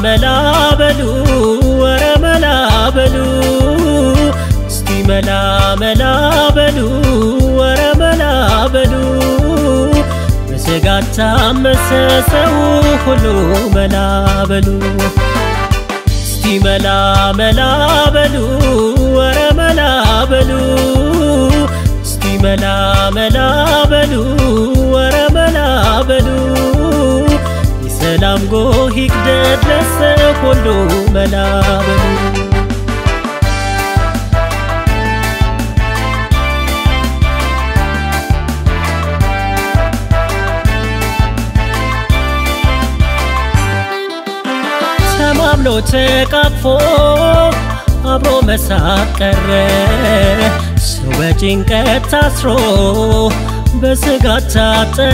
መላ በሉ ወረ መላ በሉ እስቲ መላ መላ በሉ ወረ መላ በሉ በስጋት ታመሰ ሰው ሁሉ መላ በሉ እስቲ መላ መላ በሉ ወረ መላ በሉ እስቲ መላ መላ በሉ ወረ መላ በሉ የሰላም ጎህ ይቅደድ ለሰው ሁሉ መላ በሉ ተማምኖ ተቃቅፎ አብሮ መሳቅ ቀረ ሰው በጭንቀት ታስሮ በስጋት ታጠረ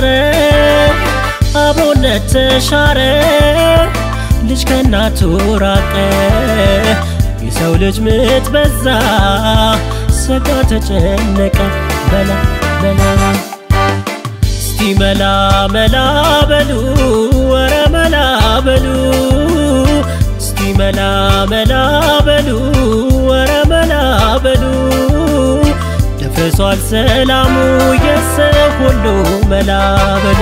አብሮነት ተሻረ ልጅ ከእናቱ ራቀ የሰው ልጅ ምጥ በዛ ሰጋ ተጨነቀ በላ በላ እስቲ መላ መላ በሉ ወረ መላ በሉ እስቲ መላ መላ በሉ ወረ መላ በሉ ደፍርሷል ሰላሙ የሰው ሁሉ መላ በሉ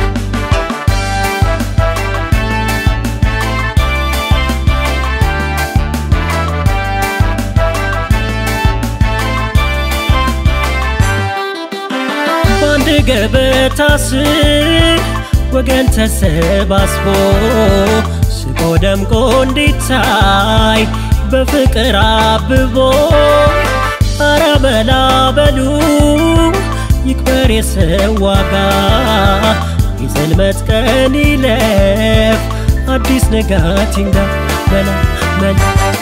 በአንድ ገበታ ስር ወገን ተሰባስቦ ስቆ ደምቆ እንዲታይ በፍቅር አብቦ አረ መላ በሉ ይክበር የሰው ዋጋ የጽልመት ቀን ይለፍ አዲስ ንጋት ይንጋ መላ መላ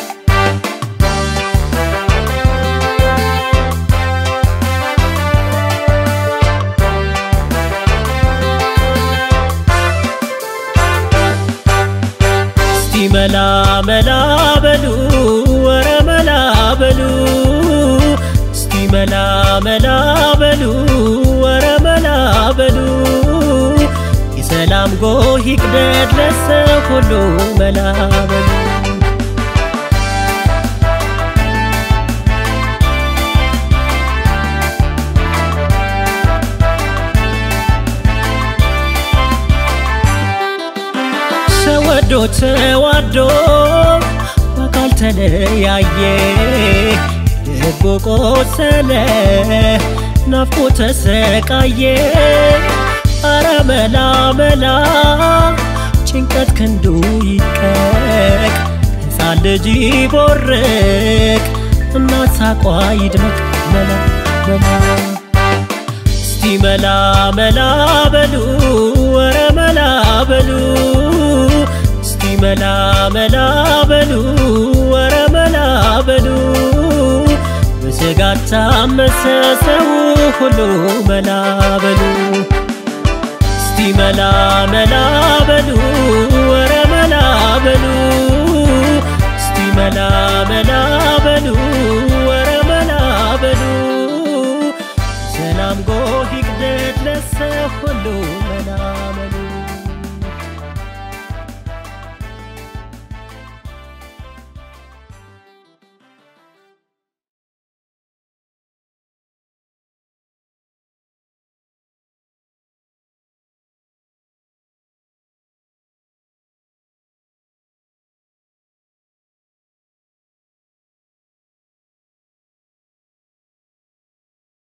እስቲ መላ መላ በሉ ወረ መላ በሉ እስቲ መላ መላ በሉ ወረ መላ በሉ የሰላም ጎህ ይቅደድ ለሰው ሁሉ መላ በሉ ተወዶ ተዋዶ በአካል ተለያየ ልቡ ቆሰለ ናፍቆ ተሰቃየ አረ መላ መላ ጭንቀት ክንዱ ይቀቅ ሕፃን ልጅ ይቦርቅ እናት ሳቋ ይድመቅ መላ መላ እስቲ መላ መላ በሉ ወረ መላ በሉ እስቲ መላ መላ በሉ ወረ መላ በሉ በስጋት ታመሰ ሰው ሁሉ መላ በሉ እስቲ መላ መላ በሉ ወረ መላ በሉ እስቲ መላ መላ በሉ ወረ መላ በሉ ሰላም ጎህ ይቅደድ ለሰው ሁሉ መላ መላ